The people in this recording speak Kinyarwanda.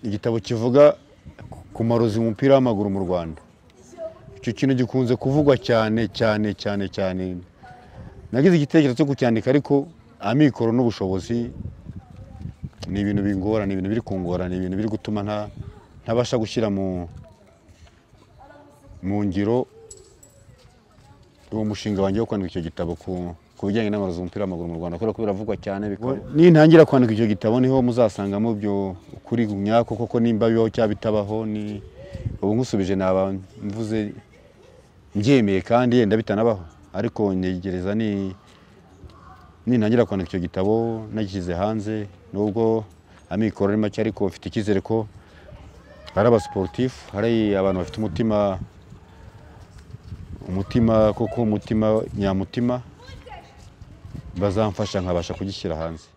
igitabo kivuga ku marozi mu mupira w'amaguru mu rwanda icyo kintu gikunze kuvugwa cyane cyane cyane cyane nagize igitekerezo cyo kucyandika ariko amikoro n'ubushobozi ni ibintu bingora ni ibintu biri kungora ni ibintu biri gutuma nta ntabasha gushyira mu mu ngiro uwo mushinga wanjye wo kwandika icyo gitabo ku ku bijyanye n'amarozi mu mupira w'amaguru mu rwanda kubera ko biravugwa cyane bikaba nintangira kwandika icyo gitabo niho muzasangamo ibyo kuri nyako koko nimba bibaho cyangwa bitabaho ni ubu nk'usubije naba mvuze mbyemeye kandi yenda bitanabaho ariko ntegereza ni nintangira kwandika icyo gitabo nagishyize hanze nubwo amikoro ari make ariko mfite icyizere ko hari abasiporutifu hari abantu bafite umutima umutima koko umutima nyamutima bazamfasha nkabasha kugishyira hanze